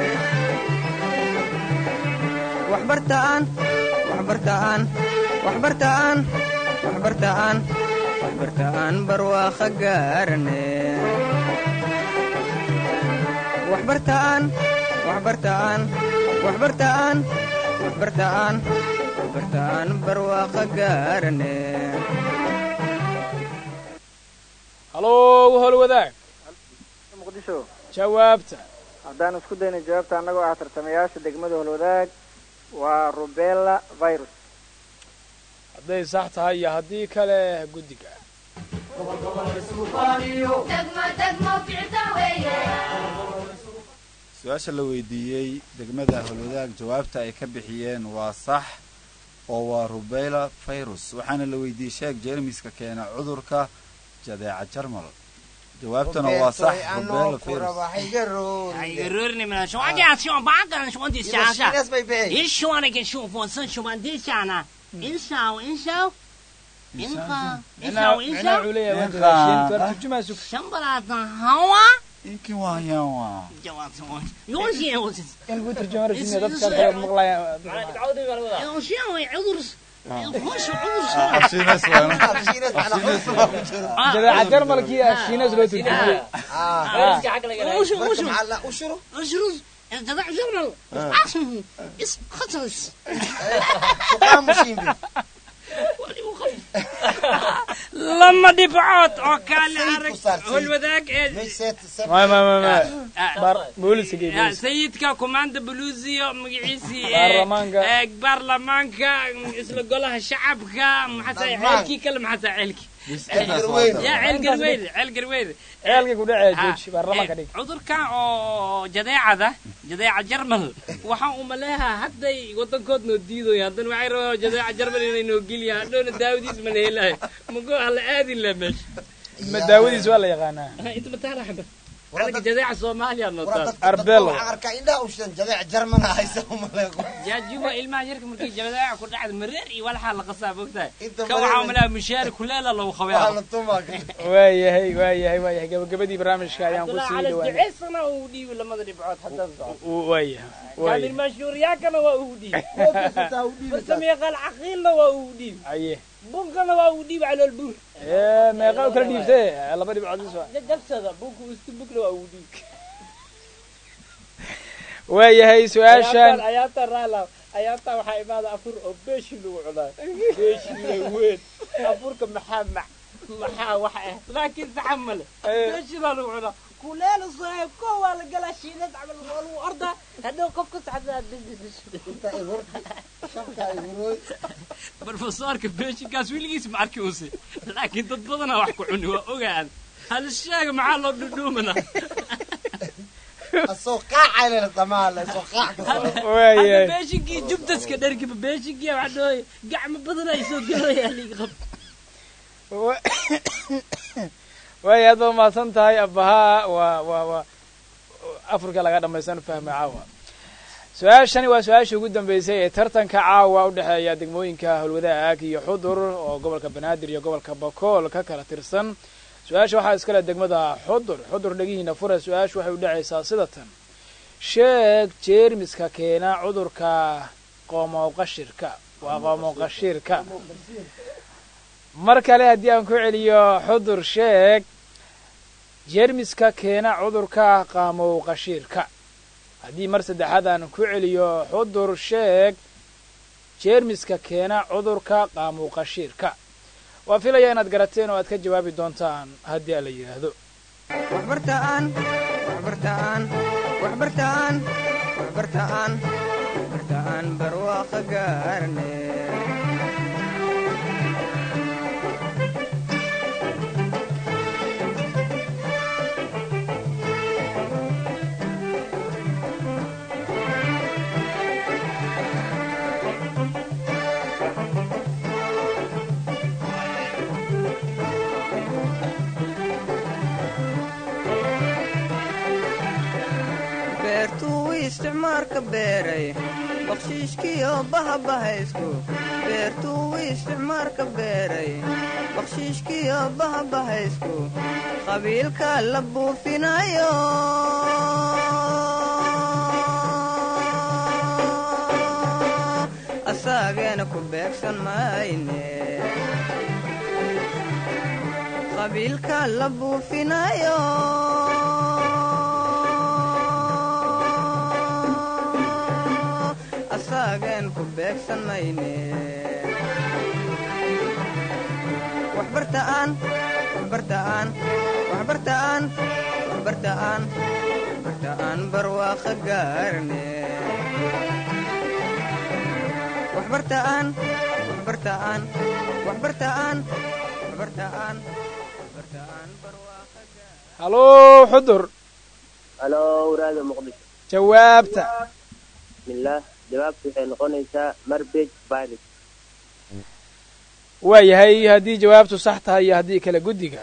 waxbartaan waxbartaan waxbartaan waxbartaan waxbartaan barwaaqa gaarane waxbartaan waxbartaan waxbartaan waxbartaan waxbartaan barwaaqa gaarane hallow holwadaag muqdisho jawaabta haddaan isku dayno jawaabta annagoo ah tartamayaasha degmada holwadaag waa rubella virus hadday sax tahay iyo haddii kale guddiga su-aasha la weydiiyey degmada holwadaag jawaabta ay ka bixiyeen waa sax oo waa rubella virus waxaana la weydiiyey sheeg jeermiska keena cudurka jadeeca jarmal jawaabtuna waa sax rubella virus aigaroorini mina shuwaanjaa shuwan baagan shuwanti shaasha ishuwana ke shufon san shuwan di shana inshaw inshaw inqa inshaw inshaw shambalatan hawa inkin waa yawa in lagu turjumaro dadka kale maqlaya عذر jadeeca jarmalkii ah shiinas loo turjumay ushurus جذع جرنال اس خطس لما دفعت وكان عرق والوذاك ما ما ما ما بار بوليس يا سيدك كوماند بلوزي مقعيسي برلمانكا. إيه، برلمانكا اسم قولها شعبك محسا عيلكي كلم محسا عيلكي يا عيل قرويد عيل قرويد ceelka ku dhacee jooji baarlamaanka dhig cudurkan oo jadeecada jadeeca jarmal waxaan u maleehaa hadday wadankood noo diidoy haddana waxay rabaan jadeeca jarmal inay noo geliyaan hadhowna daawadiis ma la helayo mago hala aadin la meesha ma daawadiis waa la yaqaanaa inta mataala xaba anaga jadeeca soomaaliya noo taal arbelo arkaa indhaha u shidan jadeec jarmana haysa umaleeqo jaajuba ilmaha yarka markii jadeeca ku dhacda mareer iyo walaxaa la qasaa bogtahay Inta ka waxaa mareer- umaleeha mushaari kuleela lagu waa la qabay tumaa waayahay waayahay waayahay gabagabadii barnaamijka ayaan ku sii dhawaanay duceysana uu dhiibi lamada dhibcood haddaan soco waayahay كامل waayahay مشهورياكنا وأودي فرسمي قال عقيلنا وأودي aye بنكنا وأودي على البر ee meeqa u kala dhiibtee laba dhibcood is waa جبس هذا بنك وستبك له وأودي waayahay su-aashan أياتا رالا أياتا وحا إمادة أفور أبيش لو علا بيش لو وين أفور كمحامع محا وحا لكن تحمل بيش لو علا كلال صاحب كوا لقلا شينات عمل والو أرضا هذا كوف كنت حتى بروفيسورka beeshinkaas weligiis ma arki use laakiin dad badanaa wax ku cuni waa ogaan hal sheega maxaa loo dhudhuumana soo qaacayna damaale soo qaac waayahay beeshinkii jubdaska dhargiba beeshinkii waxa dhooy gacmo badan ay soo gelayaa liiga qab waaya aad baad umahadsan tahay abahaa waa waa waa afurka laga dhamaysan fahmay caawa su-aashani waa su-aashii ugu dambeysay ee tartanka caawa u dhexeeya degmooyinka howlwadaag iyo xudur oo gobolka banaadir iyo gobolka bakool ka kala tirsan su-aasha waxaa iskale degmada xudur xudur dhegihiina fura su-aashu waxay u dhacaysaa sida tan sheeg jeermiska keena cudurka qoomowqashirka waa qoomowqashirka mar kale haddii aan ku celiyo xudur sheeg jeermiska keena cudurka qaamow qashiirka haddii mar saddexaad aan ku celiyo xudur sheeg jeermiska keena cudurka qaamow qashiirka waa filaya inaad garateen oo aad ka jawaabi doontaan haddii ala yidhaahdo waxbartaan waxbartaan waxbartaan waxbartaan waxbartaan barwaaqa gaarne beertuu isticmaalka beeray bakshiishkiyo bahabahaysku beertuu isticmaalka beeray bakshiishkiyo bahabahaysku qabiilka la buufinayo asaageena ku beegsan mayne qabiilka la buufinayo asaagen ku beegsan mayne waxbartaan waxbartaan waxbartaan waxbartaan waxbartaan barwaaqa gaarne waxbartaan waxbartaan waxbartaan waxbartaan waxbartaan barwaaqa hallo xudur halo waraada muqdisho jawaabta bismillaah jawaabtu waxay noqonaysaa marbage virus waayahay haddii jawaabtu sax tahay iyo haddii kale guddiga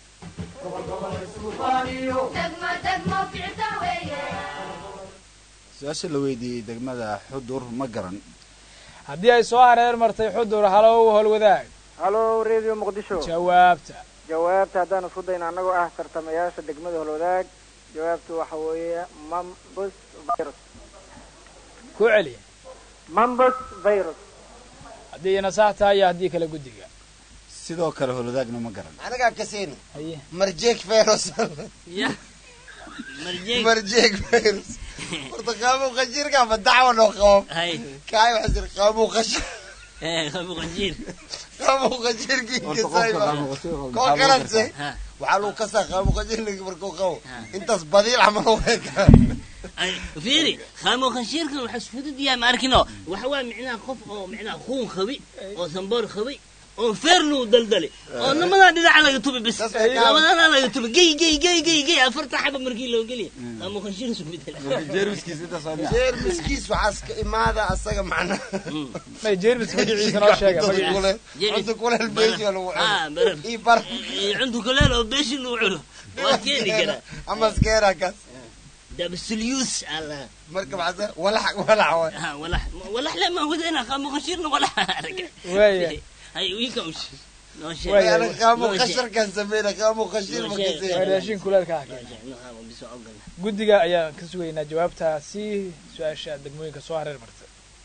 su-aasha la weydiiyey degmada xudur ma garan haddii ay soo hareer martay xudur halow howlwadaag halo radio muqdisho jawaabta jawaabta haddaan isku dayno annagoo ah tartamayaasha degmada holwadaag jawaabtu waxa weeye mambus virus ku celiya mambus virus haddii ina sax tahay iyo haddii kale guddiga sidoo kale holodaagna ma garan anagaa kaseyno haye marjeeg feros ya marjeeg marjeeg feros horta qaamu qashiirka ma dacwa noo qabo hay kaay waxaa jira qaamu qashir eh qabu qanjiir qaamu qashiirkii Horta kasay qofka qaamu qashiir qabo, koo maxaa kalase ha waxaa lagu kasaa qaamu qashiirka markuu qabo intaas badiil camal u ekaa ay fiiri qaamo qanjiirkan waxa fudud yahay ma arkino waxa waa micnaha qof oo micnaha kuun qabi oo samboor qabi oo feernu daldali oo namadaa dhinaca laga tubi bis labadana laga tubi gey gey gey gey gey afarta xaba markii loo geliya qaamo qanjiir isku bedela jeermiskiisa intaas waa miya jeermiskiis waxaa iska imaada asaga macnaha may jeermis magaciisa noo sheega magaciisa cunta kuleel beesha lagu ah cuno baraf ii bar cuntu kuleel oo beeshi lagu cuno waa keeni karaa ama iskeera kaas dabsulyuus alla marka maxaa walax walax waay ha walax walax lama wadayna qaamo qanjiirna walax arag waaya hay wiilka ush noo sheeg Waaya. ana qaamu Noo sheeg. qasharkan sameyna qaamu qashir ma Noo sheeg. waa kasey raashin kuleelka ah guddiga ayaan ka sugaynaa jawaabtaasi su-aasha degmooyinka soo hareer marta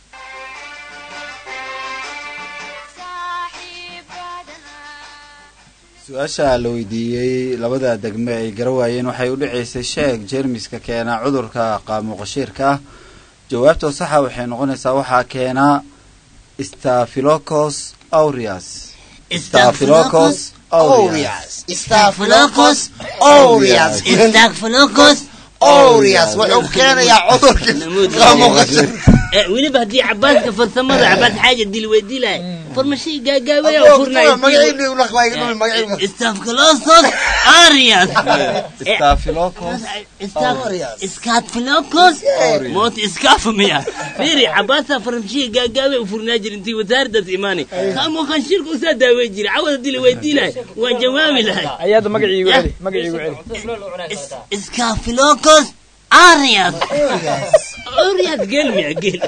su-aasha la weydiiyey labada degme ay gara waayeen waxay u dhacaysay sheeg jeermiska keena cudurka qaamuqashiirka ah jawaabtoo saxa waxay noqonaysaa waxaa keena staphylococcus aureus staphylococcus aureus staphylococcus aureus staphylococcus aureus wuxuu keenayaa cudurka qaamu qashir weliba haddii cabaadka farsamada cabaad xaaja dil weydiilahay farmashii gaagaabaya oo furnay magacayni ulaqbaa iga dhumi magacayga staphylococcus aureus staphylococcus scatphilocus moot iskaafamiya fiiri cabaadta farmashii gaagaabay u furnaa jira intii wasaaradaas imaanay kaamo qanshirka usaa daawey jira cawada dil weydiilahay waan jawaabi lahay ayaada magaciigu celi magaciigu celi scaphylococcus aureus aureus geel miya geel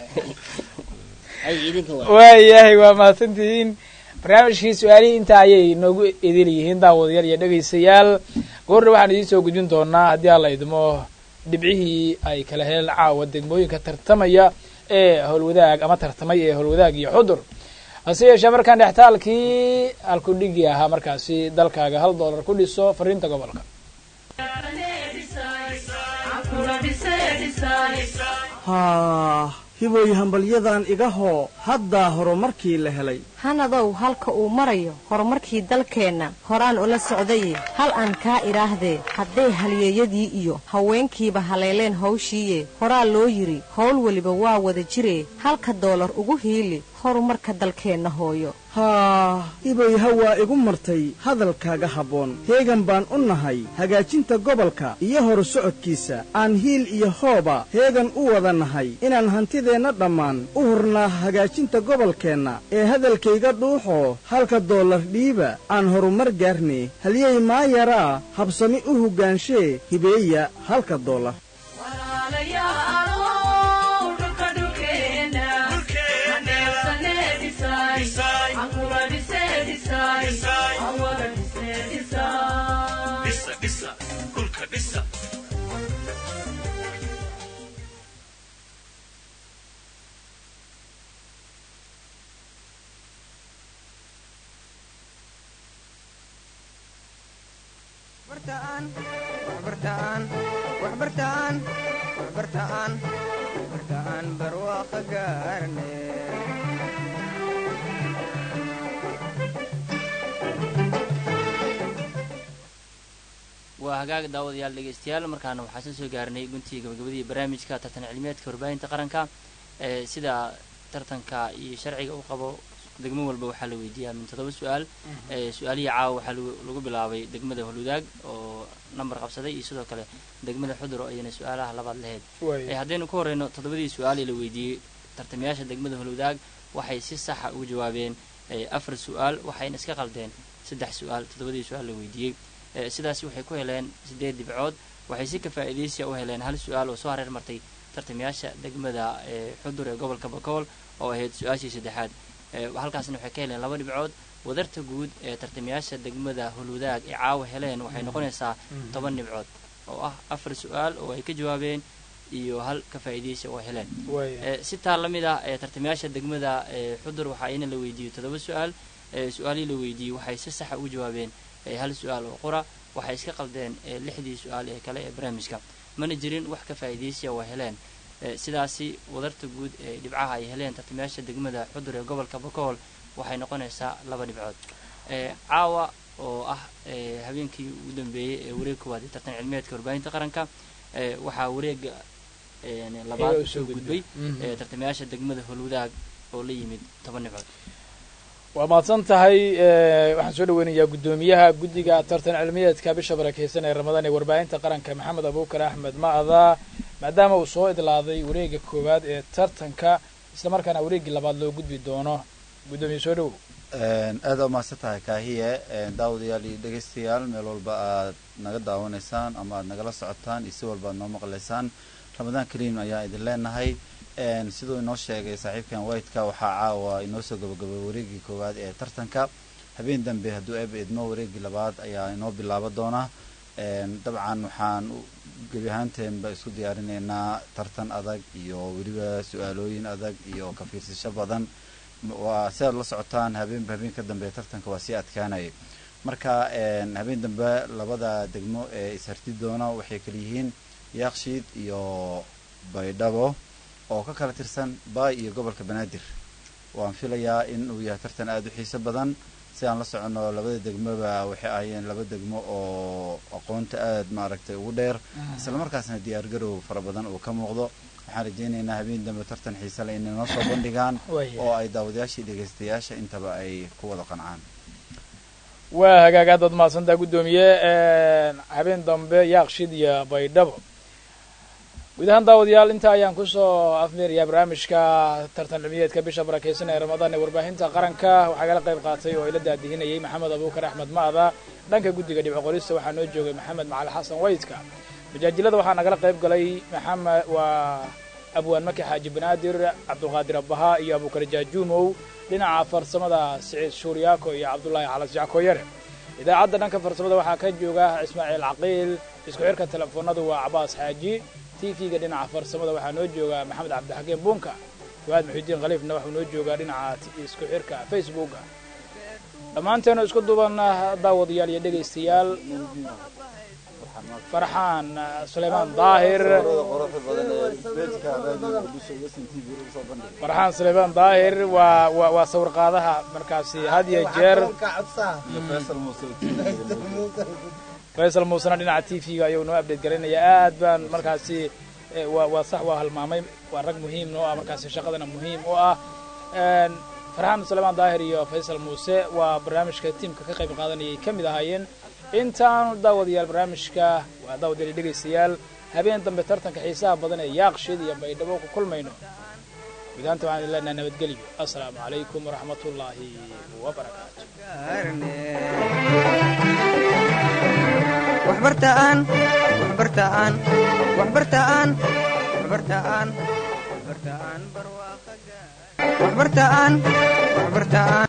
ay idinka waa waayahay waa mahadsantihiin barnaamijkii su-aalihii intaa ayay noogu idil yihiin daawadayaal iyo dhegaystayaal goorna waxaan idiin soo gudbin doonaa haddii alla idmo dhibcihii ay kala heleen caawa degmooyinka tartamaya ee howlwadaag ama tartamay ee howlwadaag iyo xudur hase yeeshee markaan dhextaalkii alkudhigi ahaa markaasi dalkaaga hal doolar ku dhiso fariinta gobolka haa hiboy hambalyadan iga hoo haddaa horumarkii la helay hanadow halka uu marayo horumarkii dalkeenna horaan ula socdaye hal aan kaa idhaahdee hadday halyeeyadii iyo haweenkiiba haleeleen hawshiiye horaa loo yidhi howl weliba waa wada jiree halka doolar ugu hiili horumarka dalkeenna hooyo haa hiboy hawaa igu martay hadalkaaga habboon heegan baan u nahay hagaajinta gobolka iyo horu socodkiisa aan hiil iyo hooba heegan u wada nahay inaan hantideenna dhammaan u hurnaa hagaajinta gobolkeenna ee hadalkayga dhuuxoo halka doolar dhiiba aan horumar gaarne halyey maa yaraa habsami u hoggaanshe hibeeya halka doolar waa hagaaga daawadayaal dhegeystayaal markaana waxaa soo soo gaarnay guntii gabagabadii barnaamijka tartan cilmiyeedka warbaahinta qaranka ee sida tartanka iyo sharciga u qabo degmo walba waxaa la weydiiyaa min toddoba su-aal ee su-aalihii caawa waxaa lagu- lagu bilaabay degmada holwadaag oo nambar qabsaday iyo sidoo kale degmada xudur oo ayana su-aalaha labaad lahayd Waaya. ee haddaynu ku horeyno toddobadii su-aal ee la weydiiyey tartamayaasha degmada holwadaag waxay si saxa ugu jawaabeen ee afar su-aal waxayna iska qaldeen saddex su-aal toddobadii su-aal la weydiiyey ee sidaasi waxay ku heleen sideed dhibcood waxay si ka faa'iidaysiya u heleen hal su-aal oo soo hareer martay tartamayaasha degmada ee xudur ee gobolka bakool oo ahayd su-aashii saddexaad ee halkaasna waxay ka heleen laba dhibcood wadarta guud ee tartamayaasha degmada hulwadaag ee caawa heleen waxay noqonaysaa toban dhibcood oo ah afar su-aal oo ay ka jawaabeen iyo hal ka faa'iidaysi oo heleen Waaya. Eh, si taa la mid ah eh, tartamayaasha degmada eh, xudur waxaa ina la weydiiyey toddoba su-aal eh, su-aalihii la weydiiyey waxay si saxa ugu jawaabeen eh, hal su-aal oo qura waxay iska qaldeen eh, lixdii su-aal ee kale ee barnaamijka mana jirin wax ka faa'iidaysiya oo heleen Eh, sidaasi wadarta guud ee dhibcaha ay heleen tartamayaasha degmada xudur ee gobolka bakool waxay noqonaysaa laba dhibcood Eh, caawa oo ah eh, habeenkii ugu dambeeyey ee wareeg koowaad ee tartan cilmiyeedka warbaahinta qaranka eh, waxaa wareega eh, labaad Iyaga u usoo soo gudbay Mhm. eh, tartamayaasha degmada holwadaag oo la yimid toban dhibcood waa mahadsan tahay eh, waxaan soo dhaweynayaa guddoomiyaha guddiga tartan cilmiyeedka bisha barakeysan ee ramadaan ee warbaahinta qaranka maxamed abuukar axmed ma'ada maadaama uu soo idlaaday wareega koowaad ee tartanka isla markaana wareegii labaad loo gudbi doono guddoomiye soo dhowow aada u mahadsan tahay kaahiye daawadayaal iyo dhegeystayaal meel walba aad naga daawanaysaan ama aad nagala socotaan iyo si walba aad noo maqlaysaan ramadaan kariim ayaa idin leenahay siduu inoo sheegay saaxiibkan whiteka waxaa caawa inoo soo gabagabay wareegii koowaad ee tartanka habeen dambe hadduu eeba idmo wareegii labaad ayaa inoo bilaabo doona dabcan waxaan gebi ahaanteenba isku diyaarinaynaa tartan adag iyo weliba su-aalooyin adag iyo ka fiirsasho badan waa si aad la socotaan habeenba habeen ka dambe tartanka waa sii adkaanaya marka habeen dambe labada degmo ee isharti doona waxay kala yihiin yaaqshiid iyo baydhabo oo ka kala tirsan baay iyo gobolka banaadir waan filayaa in uu yahay tartan aada u xiiso badan si aan la soconno labada degmoba waxay ahaayeen laba degmo oo aqoonta aada maaragtay ugu dheer isla markaasna diyaargarow fara badan uu ka muuqdo waxaan rajaynaynaa habeen dambe tartan xiise le inay noo soo bandhigaan oo ay daawadayaashii dhegaystayaasha intaba ay ku wada qancaan waa hagaag aad baad mahadsantaa guddoomiye habeen dambe yaaqshid iyo baydhabo guud ahaan daawadayaal intaa ayaan kusoo afmeerayaa barnaamijka tartan cilmiyeedka bisha barakeysan ee ramadaan ee warbaahinta qaranka waxaa kala qayb qaatay oo ila daadihinayay maxamed abuukar axmed ma'da dhanka guddiga dhibco qorista waxaa noo joogay maxamed macali xasan waydka majaajilada waxaa nagala qayb galay maxamed waa abwaan maki xaaji banaadir cabdulqaadir abbaha iyo abuukar jaajuumow dhinaca farsamada siciid shuuriyaako iyo cabdullaahi calas jackoyare idaacadda dhanka farsamada waxaa ka jooga ismaaciil caqiil isku xirka telefoonadu waa cabaas xaaji tv-ga dhinaca farsamada waxaa noo jooga maxamed cabdixakiim buunka fuaad muxiudiin khaliifna waxuu noo joogaa dhinaca isku xirka facebooka dhammaanteenu isku duban daawadayaal iyo dhegaystayaal farxaan suleymaan daahir farxaan suleymaan daahir waa wa waa sawir qaadaha markaasi had iyo jeer faysal muusena dhinaca t v-ga ayuu noo update garanaya aad baan markaasi waa waa sax waa halmaamay waa rag muhiim noo ah markaasi shaqadana muhiim u ah farxaan suleymaan daahir iyo faysal muuse waa barnaamijka tiimka ka qayb qaadanayay ka mid ahaayeen intaanu daawadayaal barnaamijka waa daawadayaal dhegaystayaal habeen dambe tartanka xiisaha badan ee yaaqshiid iyo baydhabo ku kulmayno gudahaanta waxaan idin leenahay nabadgelyo assalaamu calaykum waraxmatullaahi wabarakaatu waxbartaan waxbartaan waxbartaan waxbartaan waxbartaan waxbartaan waxbartaan